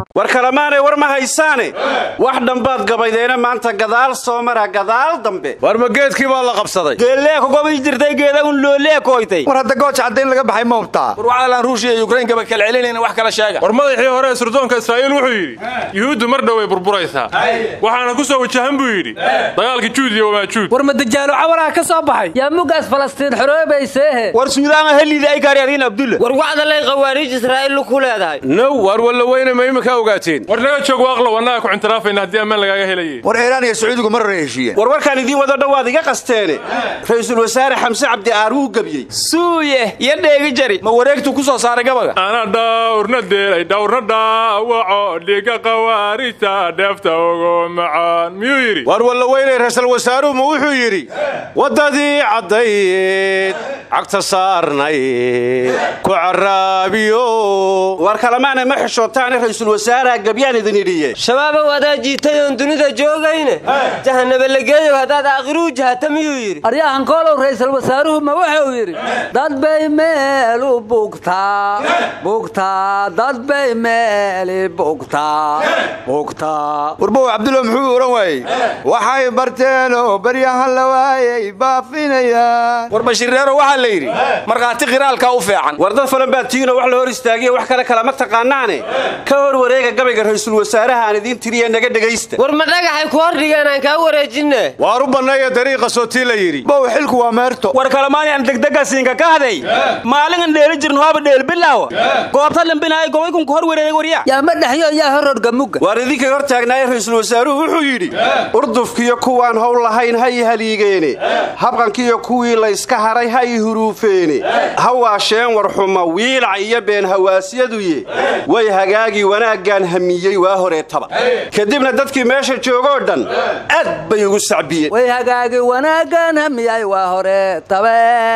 war kalemaanay war ma haysaane wax dhambaad gabaydeena maanta gadaal soo mara gadaal dambe war ma geedkii baa la qabsaday geelleekugobay jirtay geeda un looleekoytay war hadda gooja caddayn laga baxay ma hubtaa war waxaalaan ruushia iyo ukrain kaba kala celinayna wax kala sheega war madaxii hore ee sirdoonka israa'iil wuxuu yidhi yuhuuddu mar dhow way burburaysaa waxaana ku soo wajahan buu yidhi dagaalkii juud iyo wamaajuud war madajaalo cawaraha ka soo baxay yaa mugaas falastiin xoroobayseehe war suudaana heliida ay gaaryaadiin abdulla war wacdalay khawaariij israa'iil ku leedahay now war walla weyne ma imika ogaateen war naga joog waaqlow annaga ku cintiraafayna haddii ammaan lagaaga helaye war iiraan iyo sacuudigu mar hore heshiiyeen war warkaan idiin wado dhowaad iga qasteene ra'iisul wasaare xamse cabdi aar wuu gebiyey suuye iyo dheegi jari ma wareegtuu ku soo saaray gabaga ana dhawrna deelay dhawrna dhaawaco dhiga khawaarijta dheefta ugu macaan miyuu yidhi war walla weynay ra'iisul wasaaruhu ma wuxuu yidhi waddadii caddayd cagta saarnayd ku caraabiyo war kalemaanay ma xishootaane ra'iisul wasaaraha gebyaan idin idhiye shabaabow adaa jiitay oon dunida joogayne jahanaba la geeyow haddaad aakhiruu jahata miyuu yidhi aryahan koolow ra'iisul wasaaruhu ma wuxuu yidhi dad bay meel u bugtaa bugtaa dad bay meeli bugtaa bugtaa warbow cabdulla muxuu odhan waayey waxay barteenoo baryahan la waayay baafinayaan war bashiirreero waxaa la yidhi markhaati khiraalkaa u fiican war dad falan baa tiinoo wax la hor istaagiya wax kale kalama taqaanaane ka hor wareega gabayga ra'iisul wasaaraha aan idiin tiriye naga dhegaysta war ma dhagaxay ku hor dhigeen aan kaa wareejinne waar u banneeya dariiqa sootii la yidhi bow xilku waa meerto war kalamaani aan degdega siinka ka haday maalingan dheeli jirin hooba dheel bilaawa goobta lambinaay gobaykun ku hor wareegay waryaa yaa ma dhexyo yaa hororga mugga waar idinkay hor taagnaaye ra'iisul wasaaruhu wuxuu yidhi urdufkiyo kuwaan howl lahayn ha i haliigeene habqankiyo kuwii layska haray ha i huruufeene ha waasheen warxuma wiilac iyo been hawaasyaduye way hagaagii wanaaggaan hamiyey waa horeetaba kadibna dadkii meesha joogoo dhan aad bay ugu sacbiyeen way hagaagi wanaaggan hamiyay waa hore tabe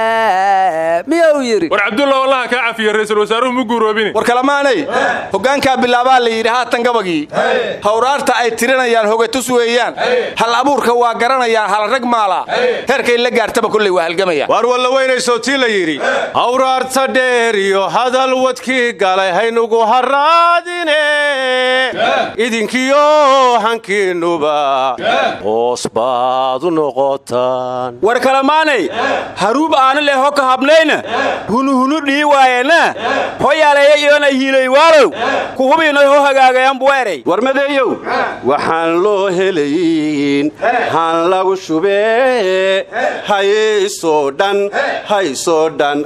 miyuu yidhi war cabdulla wallaha kaa cafiya ra'iisul wasaaruhu mu guuroobine war kalamaanay hoggaankaa bilaabaa la yidhi haatan gabagii hawraarta ay tirinayaan hogatus weeyaan hal abuurka waa garanayaan hal rag maalaa heerkay la gaartaba kolley waa halgamayaan waar walla weynay sootii la yidhi hawraarta dheer iyo hadal wadkii galay haynugu harraadine idinkiyo hankiinnuba hoos baad u noqotaan war kalamaanay haruub aana leh ho ka habnayna hunuhunu dhii waayena ho yaaleeya iyona hiilay waalow ku hubiinay ho hagaagayan buweeray war madeeyow waxaan loo helayn han lagu shubee haysoo dhan haysoo dhan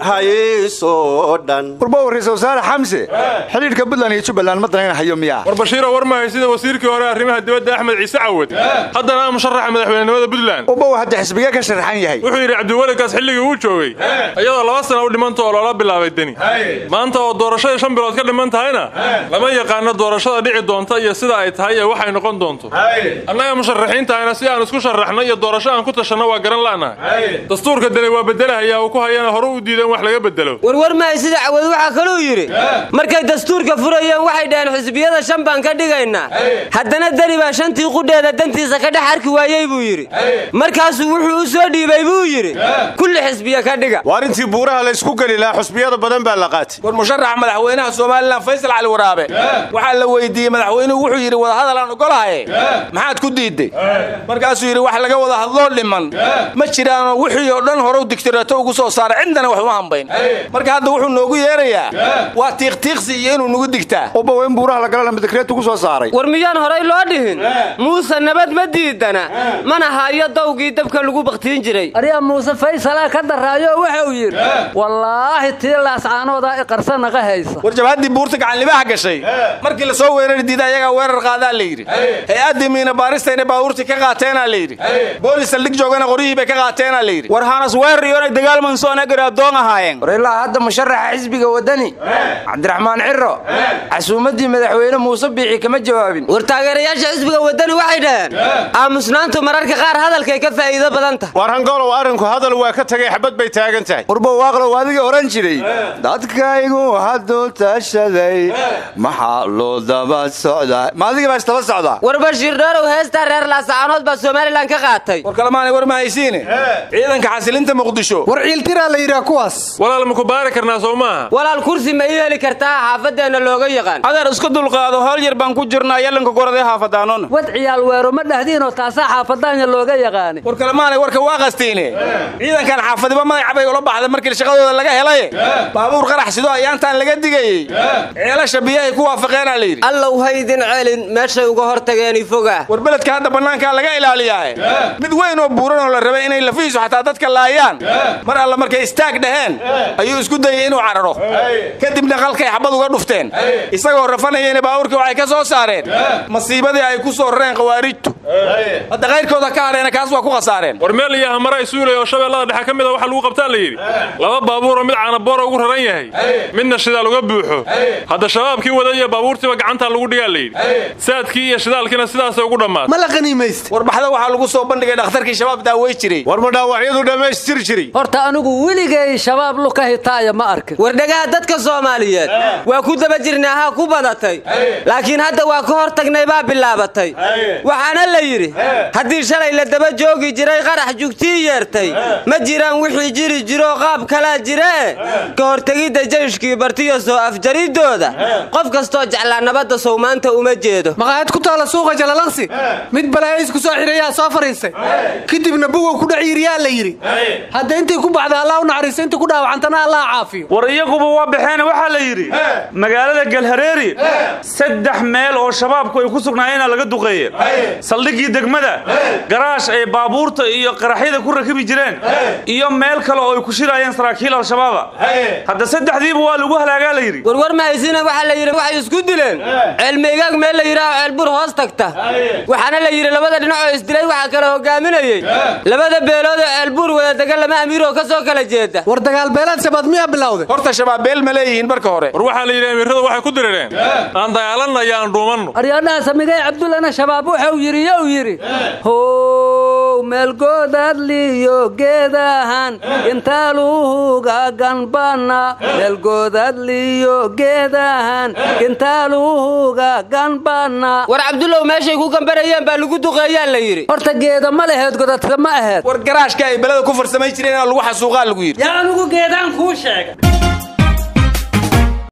haysoo dhan warbow ra'iisul wasaare xamse xidhiidhka puntland iyo jubbaland ma danayna hayo miyaa war bashiiro war mahay sida wasiirkii hore arrimaha dibadda axmed ciise cawad haddana ah musharaxa madaxweynenimada puntland warbow hadda xisbigee ka sharaxan yahay wuxuu yidhi cabdiwelikaas xilligii uu joogay iyadoo laba sana u dhimanta oo loola bilaabay deni maanta oo doorashadii shan bilood ka dhiman tahayna lama yaqaano doorashada dhici doonta iyo sida ay tahay ee waxay noqon doonto annaga musharaxiintahayna si aan isku sharaxno iyo doorasho aan ku tashanno waa garan la'nahay dastuurka deni waa bedelahayaa uu ku hayana hore u diidan wax laga bedelo warwar mahay sida cawad waxaa kaluu yidhi markay dastuurka furayeen waxay dhaheen xisbiyada shan baan ka dhigaynaa haddana deni baa shantii qudheeda dantiisa ka dhex arki waayey buu yidhi markaasuu wuxuu u soo dhiibay buu yidhi kulli xisbiya ka dhiga waar intii buuraha la ysku geli lahaa xusbiyada badan baa la qaatay war musharax madaxweynaha somalilan faysal cali waraabe waxaa la weydiiyey madaxweynuhu wuxuu yidhi wadahadal aan ogolahaye maxaad ku diidday markaasuu yidhi wax laga wada hadloo dhiman ma jiraanoo wixii oo dhan horew digtirato ugu soo saaray cidana wax uma hambayn marka hadda wuxuu noogu yeerayaa waa tiiqtiiqsi iyo inuu nagu digtaa warbow in buuraha la galana midakreetu ku soo saaray war miyaan horay loo dhihin muuse nabad ma diidana mana hayo dawgii dabka lagu bakhtiin jiray aryaa muuse faysalaa ka daraayo wuxuu yidhi wallaahi tii laascaanoodaa i qarsanaqa haysa war jabhaddii buurta gacanlibaha gashay markii la soo weerari diida ayagaa weerar qaadaa la yidhi hay-addii miina baaristayna baabuurtii ka qaateenaa la yidhi boolis saldhig joogana qoryihii bay ka qaateenaa la yidhi war hanas weerar iyona dagaalmansoona garaabdoon ahaayeen war ilaa hadda musharaxa xisbiga waddani cabdiraxmaan ciro casuumaddii madaxweyne muuse biixi kama jawaabin war taageerayaasha xisbiga waddani waxay dhaheen aamusnaantu mararka qaar hadalkay ka faa'iido badan tahay waar hangolow arrinku hadal waa ka tegay xabad bay taagan tahay warbow waaqlow adigii odhan jiray dadkaygu hadduu tashaday maxaa loo daba socdaa ma adigii baa isdaba socdaa war bashiir dheerow heestaa reer laasacaanood baa somalilan ka qaatay war kalemaanay war ma haysiine ciidanka xasilinta muqdisho war ciiltiraa la yidhaha kuwaas walaal ma ku baari karnaa soo maaha walaal kursi ma ii heli kartaa xaafadeenna looga yaqaan adeer isku dulqaado howl yar baan ku jirnaa yalanka goradee haafadaanona wad ciyaal weero ma dhahdiinoo taasaa xaafadaanya looga yaqaani war kalemaanay warka waa qastiine ciidankan xaafadiba magaca bay ula baxday markii shaqadooda laga helay baabuur qarax sido ayaantaan laga digayey ceelasha biyahay ku waafaqeenaa la yidhi allow haydin celin meeshay uga hor tageeni foga war beledka hadda bannaankaa laga ilaaliyaa mid weyn oo buuran oo la rabay inay lafihiisu xataa dadka laayaan mar alla markay istaag dhaheen ayuu isku dayey inuu cararo kadibna qalkay xabad uga dhufteen isagoo rafanayeyna baabuurkii waxay ka soo saareen masiibadii ay ku soo rareen khawaarijtu hadda kayrkooda ka hadheena kaas waa ku khasaareen war meel iyo hamara isuulay oo shabeellada dhexe ka mid a waxa lagu qabtaa la yidhi laba baabuuroo mid caanaboora ugu raran yahay midna shidaal uga buuxo hadda shabaabkii wada iyo baabuurtiiba gacantaa lagu dhigaa la yidhi saadkii iyo shidaalkiina sidaasay ugu dhammaatay ma la qaniimaysta warbaxda waxaa lagu soo bandhigay dhakhtarkii shabaab daawey jiray war ma dhaawacyadu dhammaystiri jiray horta anigu weligay shabaab luka hitaaya ma arkin wardhagaha dadka soomaaliyeed waa ku daba jirnaa ha ku badatay laakiin hadda waa ka hor tagnay baa bilaabatay waxaana la yidhi haddii shalay la daba joogi jiray qarax jugtii yeertay ma jiraan wixii jiri jiroo qaab kalaa jiree ka hortegidda jayshkii bartiyo soo afjaridooda qof kastoo jeclaa nabadda sow maanta uma jeedo maqaayad ku taala suuqa jalalaqsi mid balaayiis ku soo xirayaa soo fariistay kadibna bugow ku dhex yiriyaa la yidhi hadda intay ku baxda allah u naxariisto inta ku dhaawacantana allah caafiyo war iyaguba waa baxeen waxaa la yidhi magaalada galhareeri saddex meel oo shabaabku ay ku sugnaayeenaa laga duqeeye saldhiggii degmada garaash ay baabuurta iyo qaraxyada ku rakibi jireen iyo meel kale oo ay ku shiraayeen saraakiil al-shabaaba hadda saddexdiiba waa lagu halaagaa la yidhi warwar mahaysina waxaa la yidhi waxay isku dileen ceelmaygaag meel la yidhaaho ceelbur hoos tagta waxaana la yidhi labada dhinac oo isdilay waxaa kala hogaaminayey labada beelood oo ceelbuur wada degan lama amiiroo ka soo kala jeeda war dagaal beelaad shabaad miyaa bilowday horta shabaab beel ma leeyihiin marka hore war waxaa la yidhi amiirradu waxay ku dirireen aan dagaalanna iyo aan dhuumanno aryaadhaha samigay cabdullana shabaab wuxuu yidhi yow yidhi how meelgoodadliyo geedahan gintaaluhuga ganbana meelgoodadliyo geedahan gintaaluhuga ganbana war cabdullow meeshay ku gambarayeen baa lagu duqeeyaa la yidhi horta geeda ma laheed godadka ma aheed war garaashka ay belada ku farsamay jireen inaa lagu xasuuqaa lagu yidhi yaa anugu geedaan kuu sheega